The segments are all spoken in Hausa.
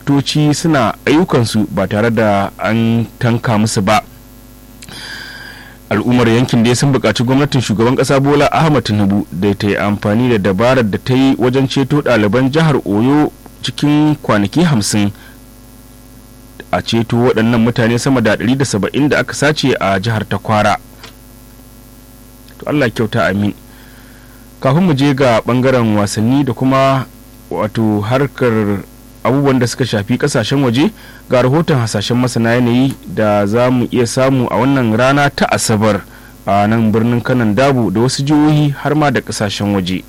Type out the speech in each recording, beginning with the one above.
daraktoci suna ayyukansu ba tare da an tanka musu ba al'ummar yankin dai sun buƙaci gwamnatin shugaban ƙasa bola ahmad tinubu da ta yi amfani da dabarar da ta yi wajen ceto ɗaliban jihar oyo cikin kwanaki hamsin a ceto waɗannan mutane sama da 170 da aka sace a jihar ta kwara to allah kyauta amin kafin mu je ga ɓangaren wasanni da kuma wato harkar abubuwan da suka shafi kasashen waje ga rahoton hasashen masana yanayi da za mu iya samu a wannan rana ta asabar a nan birnin kanan dabu da wasu jihohi har ma da kasashen waje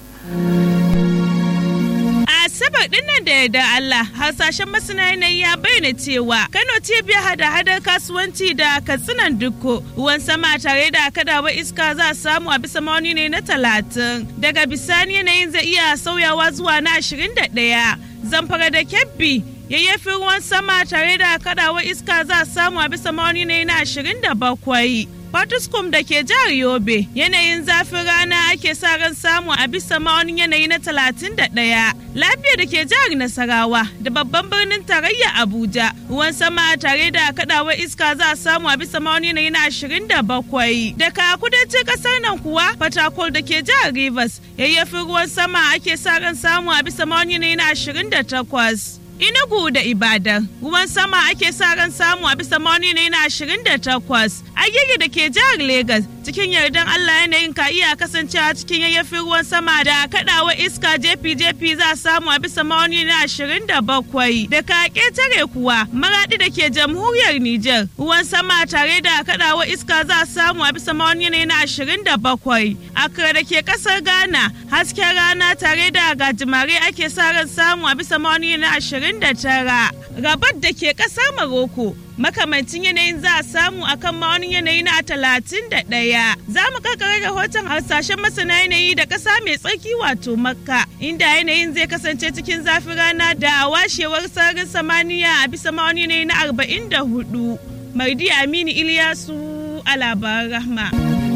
asabar dinnan da yarda Allah hasashen masana yanayi ya bayyana cewa Kano cibiyar hada-hadar kasuwanci da katsinan dukko ruwan sama tare da kadawar iska za a samu a bisa ma'auni ne na talatin daga bisani yanayin zai iya sauyawa zuwa na ashirin da ɗaya zamfara da kebbi yayyafin ruwan sama tare da kadawar iska za a samu a bisa ma'auni ne na ashirin da bakwai Fatuskum da ke jihar Yobe yanayin zafin rana ake sa ran samu a bisa ma'aunin yanayi na 31 lafiya da ke jihar Nasarawa da babban birnin tarayya Abuja ruwan sama tare da kadawar iska za a samu a bisa ma'aunin yanayi na 27 daga kudancin kasar nan kuwa Fatakol da ke jihar Rivers yayyafin ruwan sama ake sa ran samu a bisa ma'aunin yanayi na 28 Inugu da Ibadan ruwan sama ake sa ran samu a bisa ma'auni ne na 28 agege da ke jihar Legas cikin yardan Allah yanayin ka iya kasancewa cikin yayyafin ruwan sama da kadawa iska jefi-jefi za a samu a bisa ma'auni na 27 da ka ketare kuwa maradi da ke jamhuriyar Nijar ruwan sama tare da kadawa iska za a samu a bisa ma'auni ne na 27 Accra da ke kasar Ghana hasken rana tare da gajimare ake sa ran samu a bisa ma'auni na 20 29 rabat da ke ƙasar Maroko makamancin yanayin za a samu a kan ma'aunin yanayi na 31 za mu kakare rahoton harsashen masana yanayi da ƙasa mai tsarki wato makka inda yanayin zai kasance cikin zafin rana da washewar sararin samaniya a bisa ma'aunin yanayi na 44 mardi aminu iliyasu a labaran rahma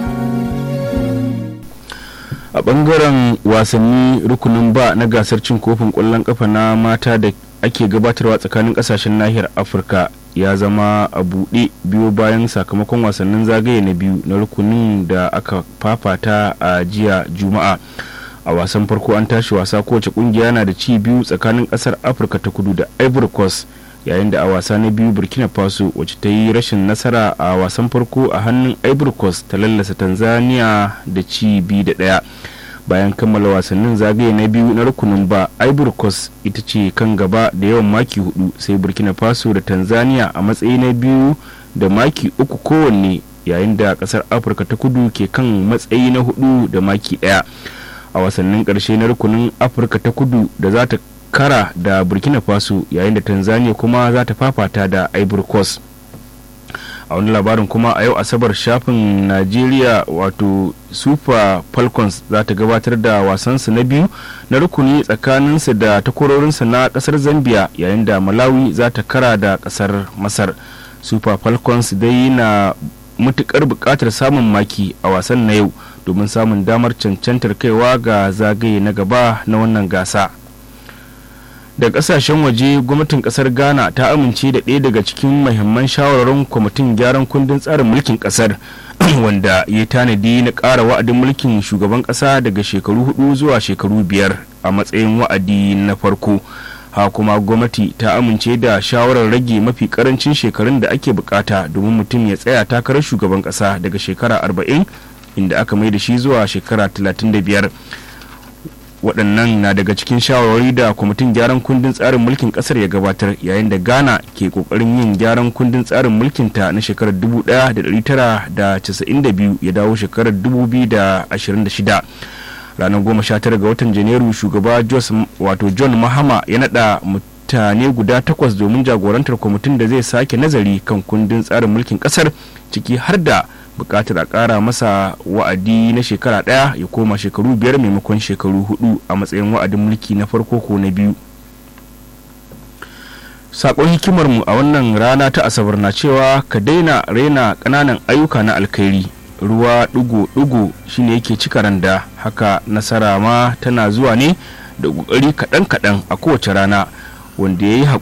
a bangaren wasanni rukunin ba na gasar cin kofin kwallon kafa na mata da ake gabatarwa tsakanin kasashen nahiyar afirka ya zama a buɗe biyo bayan sakamakon wasannin zagaye na biyu na rukunin da aka fafata a jiya juma'a a wasan farko an tashi wasa kowace kungiya na da ci biyu tsakanin kasar afirka ta kudu da ivory coast yayin da a wasa na biyu burkina faso wacce ta yi rashin nasara a wasan farko a hannun ivory coast ta lallasa tanzania da ci biyu da daya bayan kammala wasannin zagaye na biyu na rukunin ba ivory coast ita ce kan gaba da yawan maki hudu sai burkina faso da tanzania a matsayi na biyu da maki uku kowanne yayin da kasar afirka ta kudu ke kan matsayi na hudu da maki daya a wasannin karshe na rukunin afirka ta kudu da za ta kara da burkina faso yayin da tanzania kuma za ta fafata da ivory coast a wani labarin kuma a yau asabar shafin najeriya wato super falcons za ta gabatar da wasansu na biyu na rukuni tsakaninsu da takwarorinsu na kasar zambia yayin da malawi za ta kara da kasar masar super falcons dai na matukar bukatar samun maki a wasan na yau domin samun damar cancantar kaiwa ga zagaye na gaba na wannan gasa. da kasashen waje gwamnatin kasar ghana ta amince da ɗaya daga cikin mahimman shawararun kwamitin gyaran kundin tsarin mulkin kasar wanda ya tanadi na ƙara wa'adin mulkin shugaban ƙasa daga shekaru hudu zuwa shekaru biyar a matsayin wa'adi na farko ha kuma gwamnati ta amince da shawarar rage mafi karancin shekarun da ake bukata domin mutum ya tsaya takarar shugaban ƙasa daga shekara 40 inda aka mai da shi zuwa shekara 35 waɗannan na daga cikin shawarwari da kwamitin gyaran kundin tsarin mulkin ƙasar ya gabatar yayin da ghana ke ƙoƙarin yin gyaran kundin tsarin mulkinta na shekarar 1992 ya dawo shekarar 2026 ranar 19 ga watan janairu shugaba wato john mahama ya naɗa mutane guda takwas domin jagorantar kwamitin da zai sake nazari kan kundin tsarin mulkin ƙasar ciki har da bukatar a kara masa wa'adi na shekara ɗaya ya koma shekaru biyar maimakon shekaru hudu a matsayin wa'adin mulki na farko ko na biyu sakon hikimarmu a wannan rana ta asabar na cewa ka daina raina ƙananan ayyuka na alkhairi ruwa ɗigo-ɗigo shine yake cika randa haka nasara ma tana zuwa ne da ƙoƙari kaɗan-kaɗan a kowace rana wanda ya yi